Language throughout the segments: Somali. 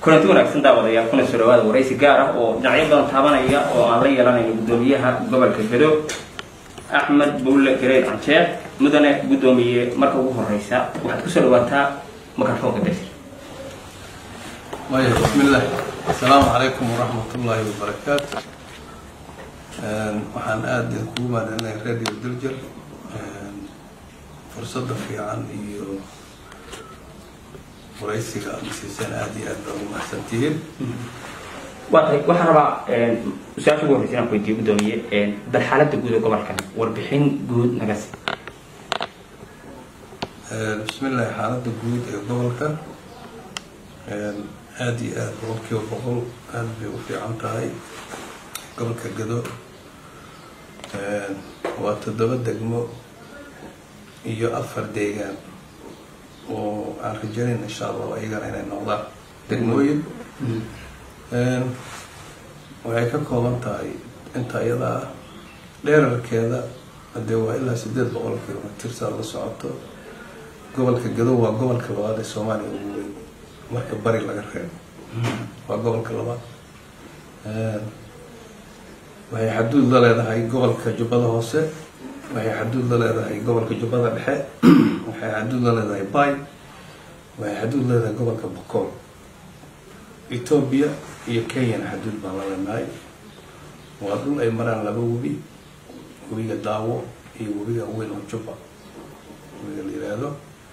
kulanti wanaagsan daawadayaal kuna soo dhawaada waraysi gaar ah oo dhinacyo badan taabanaya oo aan la yeelanayno guddoomiyaha gobolka gado axmed bulle gareed canjeer mudane guddoomiye marka ugu horeysa waxaad kusoo dhawaataa microfoonka dasir maya bismillaah asalaamu calaykum waraxmat ullaahi wabarakaatu waxaan aada idinkugu mahadcelinaya radio diljer fursadda fiican iyo waraysiga aada siiseen aada iyo aad baa ugu mahadsantihiin waa tahay waxaan rabaa su-aasha ugu horeysa inaan ku weydiiyo guddoomiye bal xaaladda guud ee gobolkan warbixin guud naga si bismillahi xaaladda guud ee gobolka aada iyo aada boqolkiiba boqol aada bay u fiican tahay gobolka gado waa toddoba degmo iyo afar deegaan oo aan rajaynayn insha allah iyagana inay noqdaan degmooyin waxay ka kooban tahay inta iyadaa dheerarkeeda hadee waa ilaa sideed boqol kilomitr saa la socoto gobolka gado waa gobolka labaad ee soomaaliya ugu weyn marka bari laga reebo waa gobolka labaad waxay xaduud la leedahay gobolka jubbada hoose waxay xaduud la leedahay gobolka jubbada dhexe waxay xaduud la leedahay bay waxay xaduud leedahay gobolka bokool ethoobia iyo kenyana xaduud baan la leenahay waa dhul ay maraan laba webi webiga daawo iyo webiga weyn oo jubba webiga la yiraahdo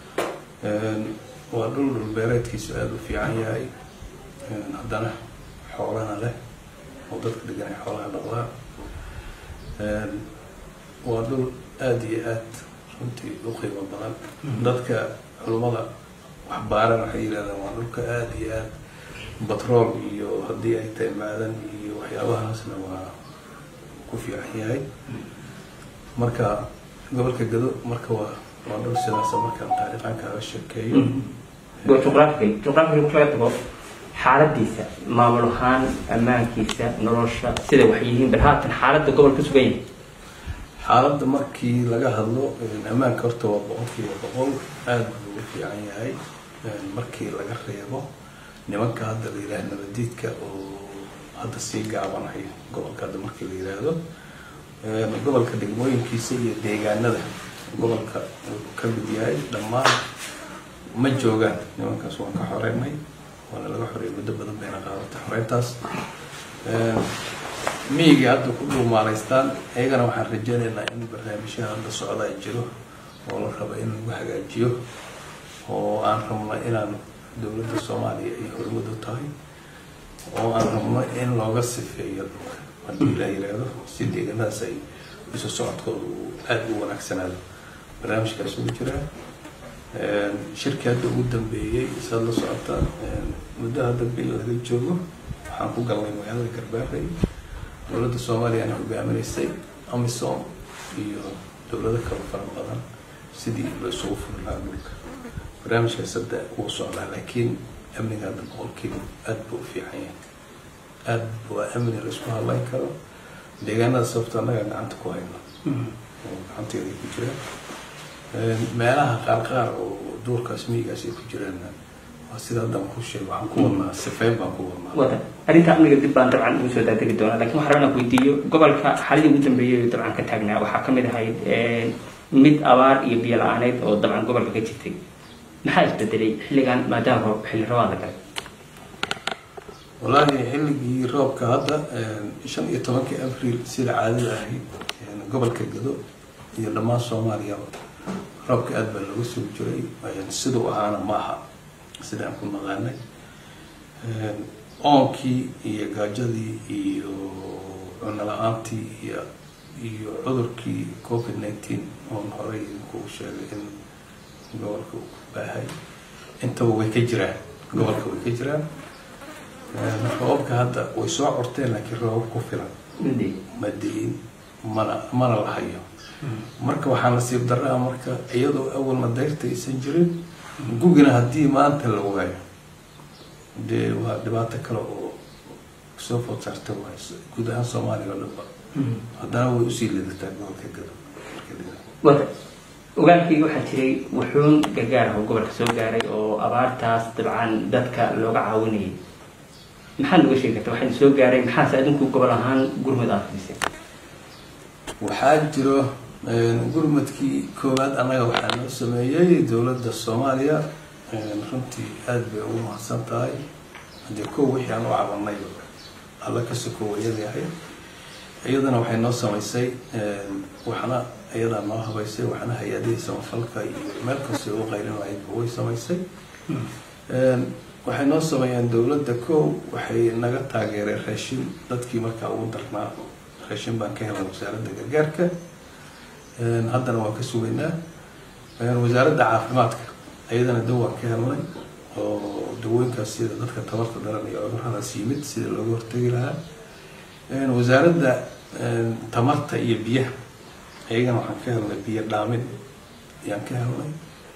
waa dhul dhulbeereedkiisu aada u fiican yahay haddana xoolana leh oo dadka degan ay xoolaha dhaqdaan waa dhul aada iyo aad runtii u qiimo badan dadka culummada waxbaaran waxay yidhahdaan waa dhulka aada iyo aad batrool iyo haddii ay tahay maadan iyo waxyaabahaasna waa ku fiican yahay marka gobolka gado marka waa waa dhul sidaasa markaan taariikhan kaaga sheekeeyo juqraafiga juqraafiga marka laga tago xaaladiisa maamul ahaan ammaankiisa nolosha sida wax yihiin bal haatan xaaladda gobolka sugan yahay xaaladda markii laga hadlo ammaanka horta waa boqolkiiba boqol aada buu ugu fiican yahay markii laga reebo nimanka hadda la yidhaha nabadiidka oo hadda sii gaabanahay gobolka hadda markii la yidhaahdo gobolka degmooyinkiisa iyo deegaanada gobolka uu ka mid yahay dhammaan ma joogaan nimankaas waan ka xoreynay waana laga xoreeyay muddo badan bayna qaadatay xoreyntaas miyigii hadda ku dhuumaalaystaan iyagana waxaan rajeynaynaa in barnaamijyaha hadda socda ay jiro oo la rabo in lagu hagaajiyo oo aan rabno inaan dowladda soomaaliya ay hormud u tahay oo aan rabno in looga sifeeyo dhulka haddii la yiraahdo si deeganadaas ay isu socodkooda uu aada u wanaagsanaado barnaamijkaas ugu jiraa shirkii hadda ugu dambeeyey saad la socotaan muddo hadda bil laga joogo waxaan ku galnay magaalada garbaarey dowladda soomaaliya ana hogaaminaysay amisom iyo dowlado kale fara badan sidii la isugu furi lahaa dhulka barnaamijkaas hadda wuu socdaa laakiin amniga hadda boqolkiiba aada buu u fiican yahay aada waa amni la isku hadlayn karo deegaanada sababto annaga gacanta ku hayno oo gacanteeda ku jiraan meelaha qaar qaar oo duurkaas miyigaas ay ku jiraan waa sida hadda aan ku sheego waxaan ku wadnaa sifeyn baan ku wadnaa wata arrinta amniga dib baan dabcan ugu soo daadegi doonaa lakin waxaan rabaa inaan ku weydiiyo gobolka xaaladii ugu dambeeyay oo dabcan ka taagnaa waxaa kamid ahayd mid abaar iyo biyo la-aaneyd oo dabcan gobolka ka jirtay maxaa isbedelay xilligan maadaama roob xilli rabaad la galay wallaahi xilligii roobka hadda shan iyo tobankii abriil sida caadada ahayd gobolka gado iyo dhammaan soomaaliya roobka aada baa lagu sugi jiray siduu ahaana ma aha sida aan ku naqaanay oonkii iyo gaajadii iyo cuno la-aantii iyo iyo cudurkii covid nineteen oon horey idinkuu sheegay in gobolka uu ku baahay intaba way ka jiraan gobolka way ka jiraan roobabka hadda way soo corteen laakiin roobab ku filan ma diin mana mana la hayo marka waxaa nasiib daraa marka iyadoo awalna dayrta aysan jirin gugina haddii maanta la waayo dee waa dhibaato kale oo soo food saarta waay guud ahaan soomaaliya oo dhanba haddana way usii lidataa gobolka gado wata ogaalkii waxaa jiray wuxuun gargaar ah oo gobolka soo gaaray oo abaartaas dabcan dadka looga caawinayay maxaad noga sheegi karta waxaad soo gaaray maxaase adinku gobol ahaan gurmud aad fidiseen waxaa jiro gurmadkii koowaad annaga waxaa noo sameeyey dowladda soomaaliya runtii aada bay ugu mahadsan tahay haddii kow wixii aan u cabanay alla ka sokow iyadahay iyadana waxay noo samaysay waxna iyadaa noo habaysay waxna hay-adihii samafalka iyo meel kastay u qayrin lahaydba way samaysay waxay noo sameeyeen dowladda kow waxay naga taageereen raashin dadkii markaa ugu darnaa raashin baan ka helnay wasaaradda gargaarka haddana waan ka sugaynaa wasaaradda caafimaadka iyadana daw waan ka helnay oo dawooyinkaas sida dadka tabarta daran iyo cuduradaas yimid sida looga hortegi lahaa wasaaradda tamarta iyo biyaha iyagana waxaan ka helnay biyo dhaamin ayaan ka helnay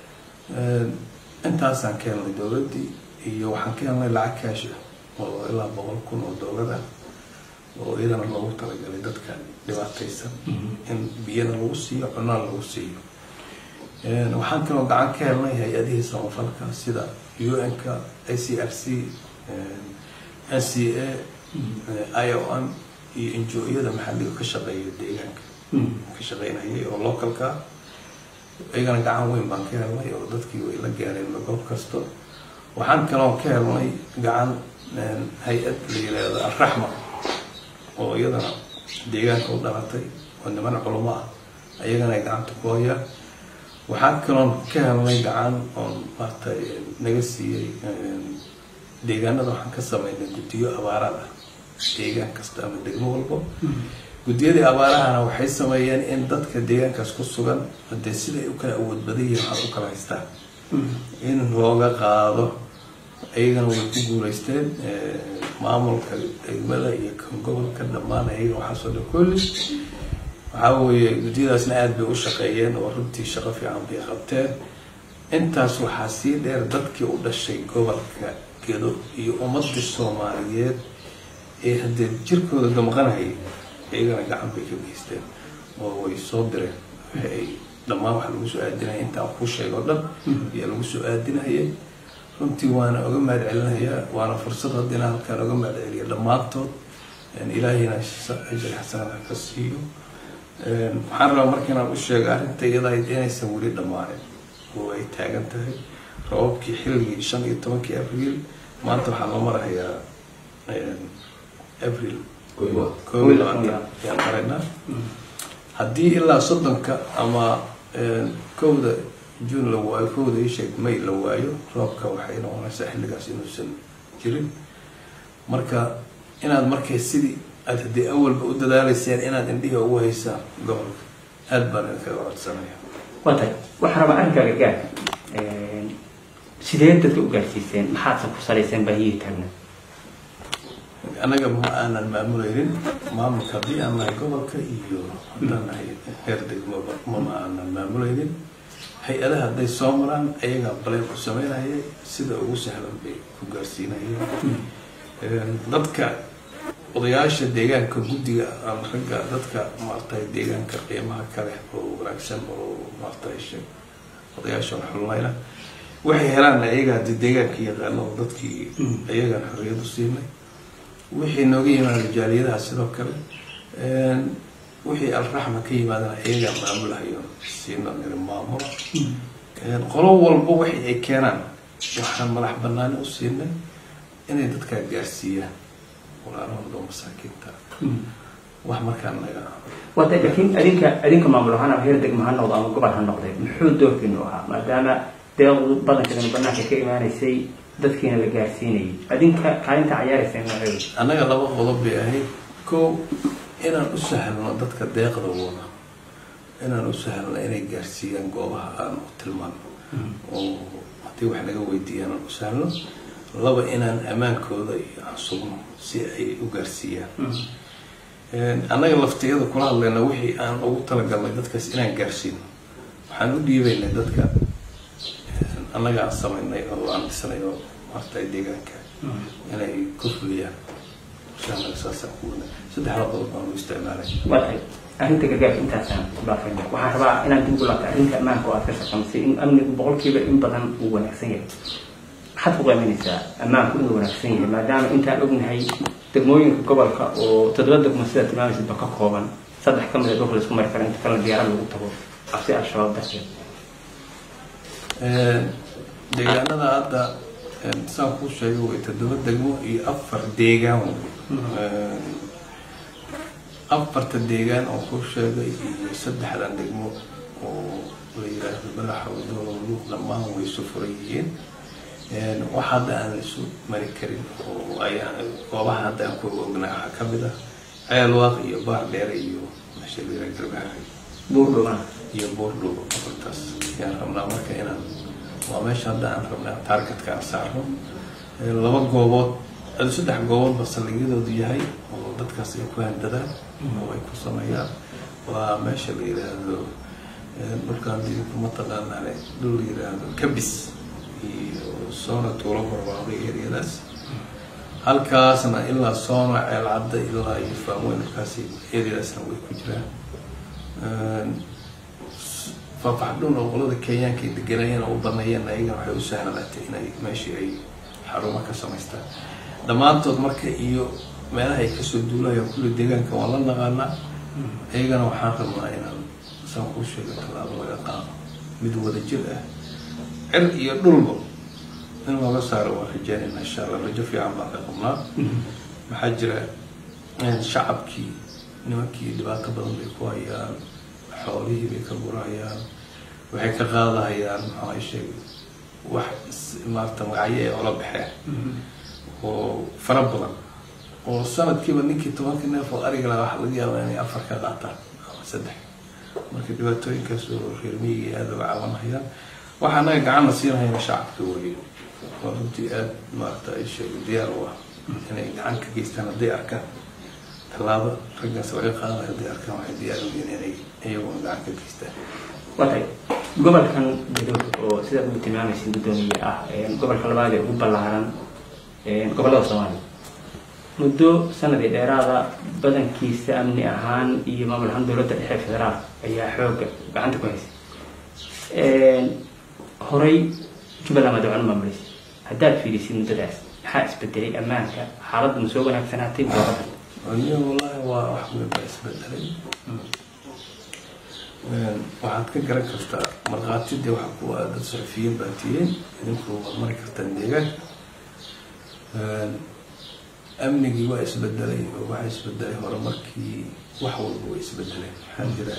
intaasaan ka helnay dowladdii iyo waxaan ka helnay lacag kaash ah oo ilaa boqol kun oo dollar ah oo iyadana loogu talagalay dadka dhibaataysan in biyana lagu siiyo cunana lagu siiyo waxaan kaloo gacan ka helnay hay-adihii samafalka sida u n-ka a c r c n c a i o n iyo injo-yada maxalliga ka shaqeeya deegaanka ka shaqeynayay oo localka iyagana gacan weyn baan ka helnay oo dadkii way la gaareen goob kasto waxaan kaloo ka helnay gacan hay-ad la yiraahdo alraxma oo iyadana deegaanka u dhalatay oo niman culamo ah ayagana ay gacanta ku hayaan waxaan kaloon ka helnay gacan oon maartay naga siiyey deegaanada waxaan ka sameynay guddiyo abaarad ah deegaan kasta ama degmo walbo guddiyadii abaarahana waxay sameeyeen in dadka deegaankaas ku sugan hadee siday u kala awood badan yihiin waxaad u kala haystaan in looga qaado iyagana way ku guuleysteen maamulka degmada iyo kan gobolka dhammaan ayaga waxaasoo dhan kulli waxaa weeye guddiyadaasna aada bay u shaqeeyeen oo runtii shaqo fiican bay qabteen intaas waxaa sii dheer dadkii u dhashay gobolka gedo iyo ummadii soomaaliyeed ee haddee jirkooda damqanayay iyagana gacan bay ka geysteen oo way soo direen waxay dhammaan waxaa lagu soo aadinaya intaan kuu sheeg oo dhan ayaa lagu soo aadinayay runtii waana oga mahad celinayaa waana fursad hadda inaan halkaan oga mahad celiya dhammaantood ilaahayna ajir xasanada ka siiyo waxaan rabaa marka inaan u sheego arrinta iyadahayd inaysan weli dhammaanin oo ay taagan tahay rababkii xilligii shan iyo tobankii abriil maanta waxaa loo marahayaa abril koob iyo labaatan ayaan maraynaa haddii ilaa soddonka ama kowda june la waayo kowda isheeg may la waayo roobka waxay noqonaysaa xilligaas inuusan jirin marka inaad markay sidii aada haddii awalba u dadaalayseen inaad indhihi ugu haysaan gobolka aada baan idinkaga codsanaya waa tahay waxaa rabaa arrinkaa gargaarka sidee dadka u gaarsiiseen maxaadse ku salayseen baahiyihii taagna annaga ma aanan maamuleynin maamulka haddii aan nahay gobolka iyo haddaan nahay heer degmoba mama aanan maamuleynin hay-adaha hadday soo maraan ayagaa baleen u sameynayay sida ugu sahlan bay ku gaarsiinayeen dadka odayaasha deegaanka guddiga ama ragga dadka maartay deegaanka qiimaha kale oo wanaagsan oo maartay odayaasha xulnayna waxay helaan ayaga hadii deegaanka yaqaano oo dadkii ayagan xorriyadu siinay wixii nooga yimaada jaaliyadaha sidoo kale wixii alraxma ka yimaadana ayagaa maamulahayo siina niri maamula qolo walba wixii ay keenaan waxaan madax banaani u siinay inay dadkaa gaarsiiyaan walaalahooda oo masaakiinta wax markaa naga waa tahay laakiin adinka adinka maamul ahaan ama heer degma ha noqdo ama gobol ha noqdee muxuu doorkiinu ahaa maadaama deeqdu badankeedana banaanka ka imaanaysay dadkiina la gaarsiinayay adinka kaalinta cayaarayseen nooceedu annaga laba qodob bay ahayd kow inaan u sahlno dadka deeqda wada inaan u sahlno inay gaarsiiyaan goobaha aan u tilmaano oo haddii wax naga weydiiyaan aan u sahlno laba inaan ammaankooda iyo aan sugno si ay u gaarsiiyaan annaga laftiyada kula hadlayna wixii aan ugu talagalnay dadkaas inaan gaarsiino waxaan u dhiibaynay dadka annaga aan samaynay oo aan dhisnay oo martay deegaanka inay ku fuliyaan shaanaga saasaan ku wadnay saddexda qodob baan u isticmaalay waa tahay arrinta gargaarka intaasaan ku dhaafayna waxaan rabaa inaad dib u laabta arrinta ammaanka oo aad ka shaqaysay in amnigu boqolkiiba in badan uu wanaagsan yahay maxaad ku qiiminaysaa ammaanku inuu wanaagsan yahay maadaama intaan ognahay degmooyinka gobolka oo toddoba degmo sida tilmaamaysidba ka kooban saddex ka mid a dhulka laisku mari kara inta kalena diyaarad lagu tago cabsi al-shabaab darteed deegaanada hadda saan kuu sheegay way toddoba degmo iyo afar deegaan wey afarta deegaan oo kuu sheegay iyo saddexdan degmo oo la yiraahdo madaxooda luuq dhammaan way isu furan yihiin wax hadda aan isu mari karin oo ay goobaha hadda aan ku ognaa waxaa ka mid ah ceelwaaq iyo baar dheere iyo meesha la yiraahdo garbaharay buurdhowna iyo boordhow afartaas ayaan rabnaa marka inaan waa meesha hadda aan rabnaa taargetka aan saarno laba goobood adu saddex gooboodba saldhigyadoodu yahay oo dadkaas ay ku handadaan oo ay ku sameeyaan waa meesha la yiraahdo dhulkaan didinku mataqaanaan dhul la yiraahdo kabis iyo soona tuulo barbaaqay eryadaas halkaasna ilaa soona ceelcadda ilaa iyo faamweyn halkaasi eryadaasna way ku jiraan faafaxdhun oo qolada kenyaanka ay deganayeen oo u baneeyeen ayagana waxay u sahlanaatay inay meeshii ay xarumo ka samaystaan dhammaantood marka iyo meelaha ay kasoo duulayaan kulli deegaanka waan la naqaanaa iyagana waxaan rabnaa inaan saan kuu sheego tallaabo laga qaado mid wada jir ah cir iyo dhulba in looga saaro waan rajeynayna insha allah rajo fiican baan ka qabnaa maxaa jira shacabkii nimankii dhibaato badan bay ku hayaan xoolihii bay ka gurahayaan waxay ka qaadahayaan maxaa sheegay wax maarata magacyo ay ola baxeen oo fara badan oo sanadkiiba ninkii tobanka neef oo ariga laha waxa laga yaabaa inay afar ka qaataan ama saddex marka dhibaatooyinkaas oo reer miyiga aada uga cabanhayaan waxa anaga gacanna siinahayna shacabka weeye waa runtii aada maarata ay sheegay diyaar u ah inay gacan ka geystaan hadday arkaan tallaabo raggaas laga qaadayo hadday arkaan waxay diyaar u yihiin inay iyaguna gacan ka geystaan watay gobolkan gadood oo sidaad ugu tilmaamaysa guddoomiye ah gobolka labaad ee ugu ballaaran gobollada soomaaliya muddo sanadii dheeraada badankiisa amni ahaan iyo maamul ahaan dowladda dhexe federaal ayaa xooga gacanta ku haysay horay jubbaland waa dawcano maamulaysa haddaad fiirisid muddadaas maxaa isbedelay ammaanka xaaladda ma soo wanaagsanaatay dooradda aniga wallaahi waa wax weyn baa isbedelay waxaad ka garan kartaa markhaatidii waxa ku ah dad saxufiyiin baa tiyeen idinku waad mari kartaan deegaanka amnigii waa isbedelay oo waxaa isbedelay horumarkii wax walba waa isbedeleen waxaa jira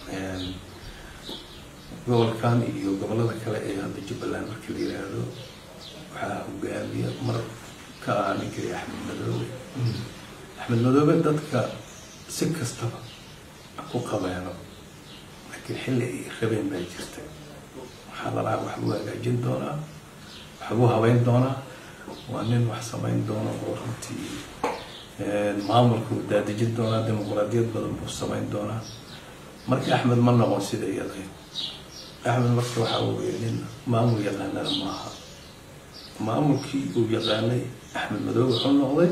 gobolkan iyo gobolada kale ee hadda jubbaland markii la yiraahdo waxaa hogaamiya mar ka ah ninkii axmed madoobe axmed madoobe dadka si kastaba ku qabeeno laakiin xilli ay rabeen baa jirta waxaa lalahaa wax lagu hagaajin doonaa wax lagu habeyn doonaa waa nin wax samayn doono oo runtii maamulka uu daadejin doonaa dimuqraadiyad badan buu samayn doonaa marka axmed ma noqon sida iyadayd axmed marka waxaa weeye nin maamul yaqaanana maaha maamulkii uu yaqaanay axmed madoobe wuxuu noqday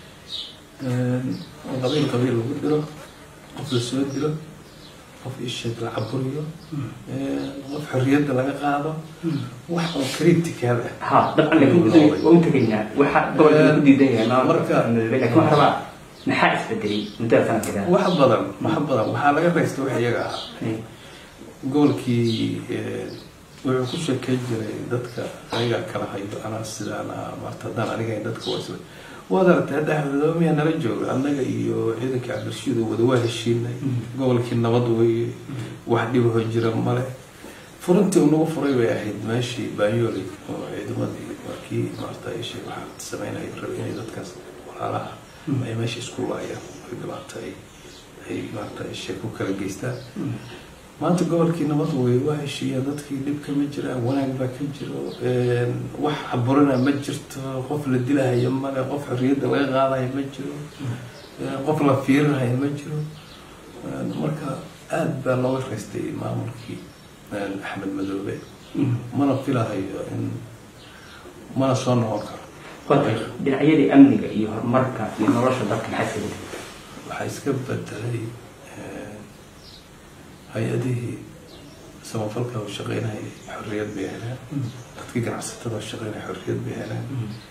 qabiil qabiil lagu diro qof la soo dilo qof isheed la caburiyo qof xorriyadda laga qaado wax oo critical ah ha dabcan laakiin guddoomiye waa u tegaynaa waxa gobolka ku diidan yahay maamulka Marka- madoobe laakiin waxaa rabaa maxaa isbedelay muddada sanadkeeda wax badan wax badan waxaa laga raystay wax iyaga ahaa gobolkii wuxuu ku sheekeyn jiray dadka aniga kala hayo anaa sidaan ah maarta haddaan aniga dadka waa isla waad aragtay hadda axmedoomiya nala jooga annaga iyo ciidankii cabdirashiid oo wada waa heshiinay gobolkii nabad weeye wax dhibaho jira male furintii unagu furay bay ahayd meeshii baanyoli oo ciidamadii markii maarta ay sheeg waxaa sameynaya raba inay dadkaas walaalaha ay meesha isku laayaan ay dhibaato ay ay maarta ay sheeg ku kala geystaan maanta gobolkii nabad wey waa heshiiya dadkii dhib kama jiraan wanaag baa ka jiro wax caburina ma jirto qof la dilahayo male qof xorriyadda laga qaadayo ma jiro qof la fiirinayo ma jiro marka aada baa looga raystay maamulkii axmed madoobe mana filahayo in mana soo noqon karo watay dhinacyadii amniga iyo horumarka iyo nolosha dadka maxaa isbedelay waxaa iska bedelay hay-adihii samafalka oo shaqeynaya xorriyad bay heleen dadkii ganacsatada oo shaqeynaya xorriyad bay heleen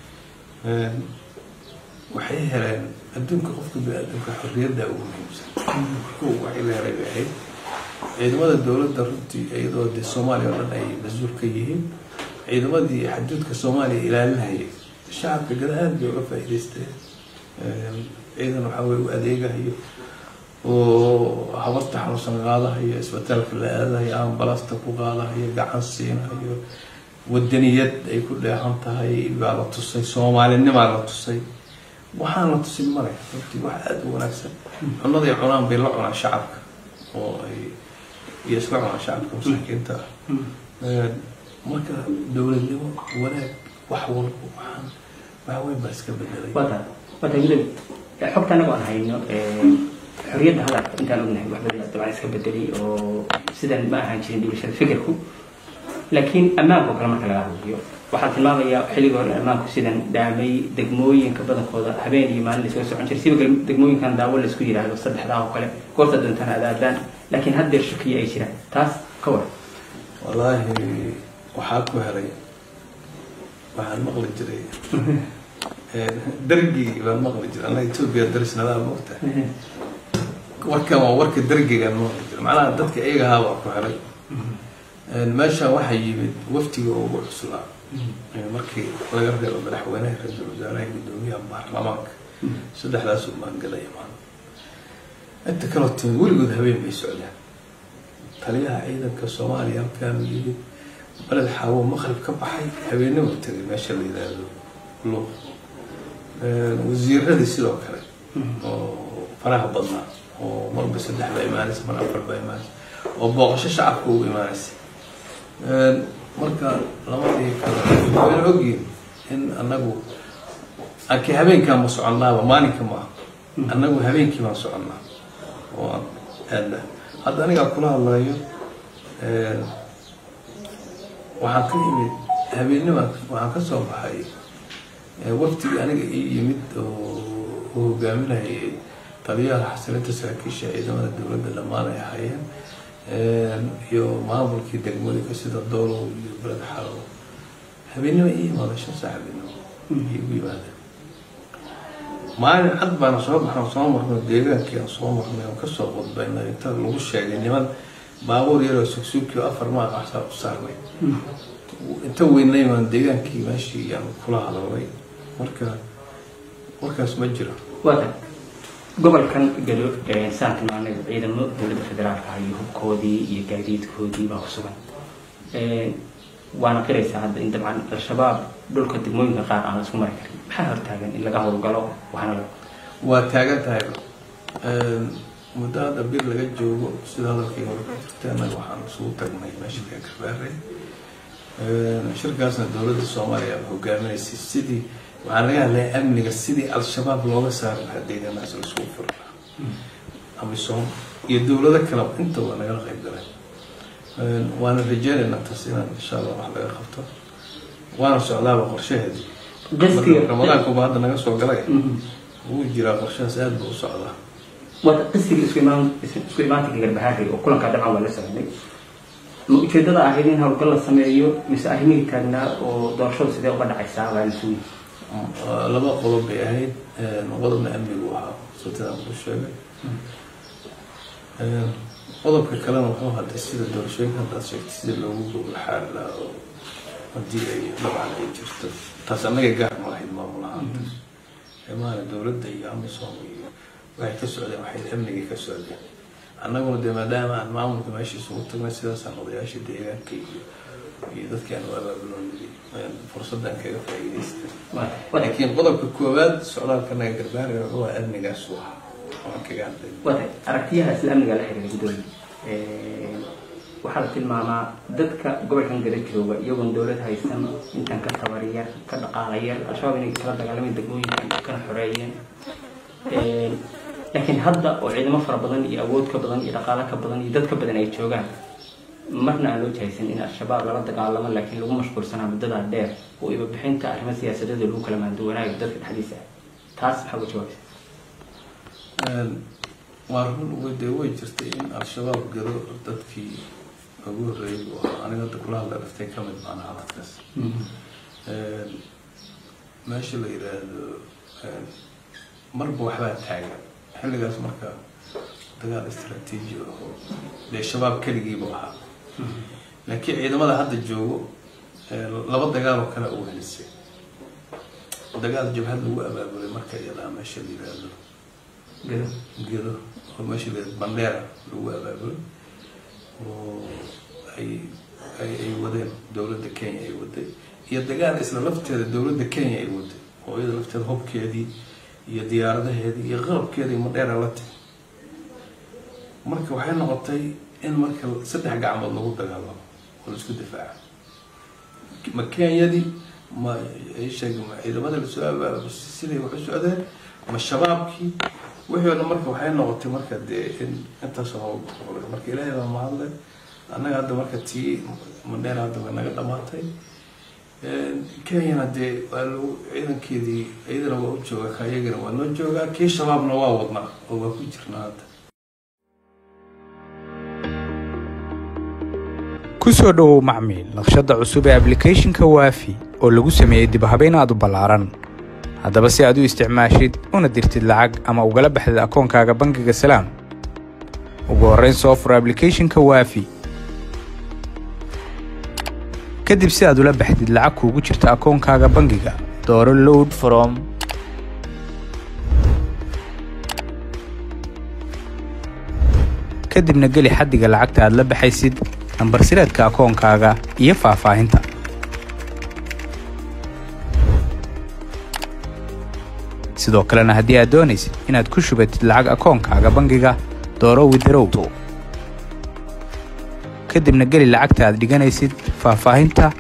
waxay heleen adduunka qofka bini-aadamka xorriyadda ugu muhiimsan ko waxay la helay bay ahayd ciidamada dowladda runtii iyadoo dee soomaaliya oo dhan ay mas-uul ka yihiin ciidamadii xaduudka soomaaliya ilaalinayay shacabka gada aada bay uga faa'iidaysteen ciidan waxaa weye u adeegahayo oo habarta xanuunsan qaadahayo isbitaalka la aadahayo ambalasta ku qaadahayo gacan siinahayo wadaniyad ay ku dheehan tahay baa la tusay soomaalinimaa la tusay waxaan la tusin male runtii wax aada u wanaagsan cunaday cunaan bay la cunaan shacabka oo ay iyo isla cunaan shacabka masaakiinta ah marka dowladnimo wanaag wax walba waxaan wax weyn baa iska bedelay wata wata gudub xogta anagu aan hayno xorriyadda hadalka intaan ognahay wax badan dabcan iska bedelay oo sidan ma ahaan jirin dhiibashada fikirku laakiin ammaanka oo kale marka laga hadlayo waxaa tilmaamayaa xilliga hore ammaanku sidan dhaamay degmooyinka badankooda habeen iyo maalin lasoo socon jiray siba degmooyinkan daawo laisku yidhaahdo saddexdaa oo kale goorta doontana adaadaan laakiin haddeer shakiya ay jiraan taas ka war wallaahi waxaa ku helay waxaan maqli jiray dargii baan maqli jiray annaga etoobiya darisnadaa moogta warkan waa warka dargigaan maqli jiray macnaha dadka iyaga ahaa baa ku helay meeshaan waxaa yimid waftiga ugu cuslaa markii laga reebo madaxweynaha ra-iisul wasaaraha guddoomiyaha baarlamaanka saddexdaas umaangalay imaan inta kaloo timid weligood habeen bay socdaan taliyaha ciidanka soomaaliya halkaan yimid baled xaawo maqrib ka baxay habeenimo tegay meesha la yidhaahdo luuq wasiiradii sidoo kale oo faraha badnaa oo marba saddex baa imaanaysa mar afar baa imaanaysa oo booqasho shacabka ugu imaanaysa marka lamadii kale wayna ogyihin in anagu anki habeenkaan ma soconnaaba maalinka maaha annagu habeenkii baan soconnaa oo aan aadna hadda anigaa kula hadlayo waxaan ka yimid habeennima waxaan ka soo baxay waftigii aniga ii yimid oo u hogaaminayay taliyaha xasilinta saraakiisha ciidamada dowladda dhammaan ay ahaayeen iyo maamulkii degmooyinka sida doolow iyo beled xalow habeennimo ii imaada shan saa habeennimo iigu yimaadeen maalin cad baana soo baxno soo marno deegaankii aan soo marnay aan kasoo qudbayna inta lagu sheegay niman baabuur yaroo sugsuugkii afar maa qaxsaa u saarnay inta weynay baan deegaankii meeshii aan kula hadalnay marka warkaas ma jiro wata gobolkan gado saan tilmaanay ciidamo dowladda federaalka iyo hubkoodii iyo gaadiidkoodii baa ku sugan waana qiraysaa hadda in dabcan al-shabaab dhulka degmooyinka qaar aan la isku mari karin maxaa hortaagan in laga howlgalo waxaana la waa taagan tahay muddo hadda bir laga joogo sida hadalkii hore ku jirta annaga waxaan isugu tagnay meesha ka garbaaray shirkaasna dowladda soomaaliya a hogaaminaysay sidii waxaan laga hadlaya amniga sidii al-shabaab looga saari lahaa deegaanaas la isugu furi lahaa amisom iyo dowlado kaleba inta waa nagala qayb galay waana rajeynaynaa taas inaan insha allah wax laga qabto waana socdaaba qorshaheedii ramadaankuba hadda naga soo galay wuu jiraa qorshahaas aada buu u socdaa wata qisiga isku imaan isku imaantinka garbahaarey oo kulankaa dabcan waa la socday ma ujeedada ahayd in howlgal la sameeyo mise arrimihii taagnaa oo doorashadu sidee uga dhacaysaa baa la sugi laba qodob bay ahayd qodobna amnigu ahaa sitadaan ku sheegay qodobka kalena wuxuu hadday sida doorashooyinka haddaad sheegtay sida loogu gogol xaari lahaa oo haddii ay dabcan ay jirto taas annaga gaar ma lahayd maamul ahaanta maana dowladda iyo amisom iyo waxay ka socdeen waxay amnigii ka socdeen annaguna dee maadaama aan maamulka meesha isugu tagnay sidaasaan odayaasha deegaanka iyo iyo dadkii aan u abaabuloonay fursaddan kaga faa'iidaystay laakiin qodobka koowaad socdaalka naga garbaaraya wuxuu ahaa amnigaas u ahaa waan kaga hadlay wata aragtiyaha isla amniga la xiriira guddoomiye waxaa la tilmaamaa dadka gobolkan gada jooga iyagoon dowlad haysan intaan ka tabariyar ka dhaqaalayar al-shabaab inay kala dagaalameen degmooyinkan kana xoreeyeen laakiin hadda oo ciidamo fara badan iyo awood ka badan iyo dhaqaalo ka badan iyo dad ka badan ay joogaan marna aan loo jahaysan in al-shabaab lala dagaalamo laakiin lagu mashquulsanaa muddadaa dheer oo ibabixinta arrimo siyaasadeeda lagu kala maanduwanaayo dadka dhexdiisa ah taas maxaa uga jawaabaysa waa run dee way jirtay in al-shabaab gado dadkii ugu horreeyay buu ahaa aniga hadda kula hadla dhaftay ka mid baan ahaa dadkaas meesha la yidhaahdo marba waxbaa taagan xilligaas marka dagaal istraatiiji oo dee shabaab keligiibuu ahaa laakiin ciidamada hadda joogo laba dagaal oo kale uu helisay dagaal jabhad lagu abaabulay marka iyadaa meesha la yidhaahdo gedo oo meesha la yidhahdo bandheera lagu abaabulay oo ay ay ay wadeen dowladda kenya ay waday iyo dagaal isla lafteeda dowladda kenya ay waday oo iyada lafteeda hubkeedii iyo diyaaradaheedii iyo qalabkeedii madheera la timi marka waxay noqotay in marka saddex gacmood lagu dagaalamo oo laisku difaaco ma kenyadii ma sheeg ma ciidamada lasoo abaab siday wax u socdeen ma shabaabkii wixii o dhan marka waxay noqotay marka dee in intaasoo hawl marka ilaahay baa mahadle annaga hadda marka tii madheera hadda way naga dhamaatay kenyana dee waa lagu ciidankeedii iyadana waa u joogaa kayagana waa noo joogaa kii shabaabna waa wadnaa oo waa ku jirnaa hadda kusoo dhowow macmiil naqshadda cusub ee ablicathonka waafi oo lagu sameeyey dibhabayn aad u ballaaran haddaba si aad u isticmaashid una dirtid lacag ama ugala baxdid akoonkaaga bangiga salaam ugu horrayn soo fur ablicathonka waafi kadib si aad ula baxdid lacag kuugu jirta akoonkaaga bangiga dooro load from kadibna geli xaddiga lacagta aad la baxaysid nambar sireedka akoonkaaga iyo faahfaahinta sidoo kalena haddii aad doonaysid inaad ku shubatid lacag akoonkaaga bangiga dooro widarow kadibna geli lacagta aad dhiganaysid faahfaahinta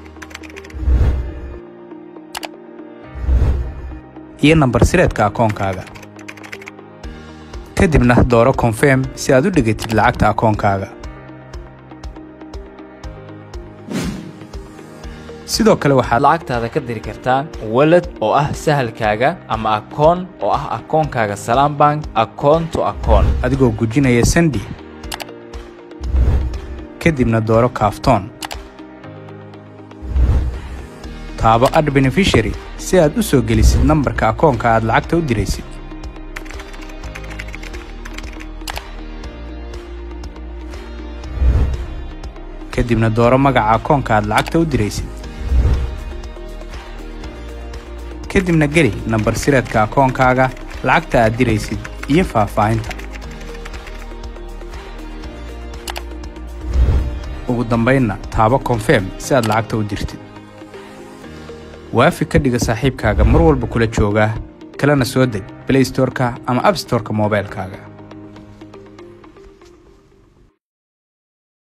iyo nambar sireedka akoonkaaga kadibna dooro konfirm si aad u dhigatid lacagta akoonkaaga sidoo kale waxaad lacagtaada ka diri kartaa walad oo ah sahalkaaga ama akoon oo ah akoonkaaga salaam bank akoon to akoon adigoo gujinaya sandi kadibna dooro kaaftoon taabo ad benefishary si aad u soo gelisid nambarka akoonka aad lacagta u diraysid kadibna dooro magaca akoonka aad lacagta u diraysid kadibna geli nambar sireedka akoonkaaga lacagta aad diraysid iyo faahfaahinta ugu dambaynna taabo konfirm si aad lacagta u dirtid waafi ka dhiga saaxiibkaaga mar walba kula joogaa kalena soo deg blaystorka ama abstorka moobaylkaaga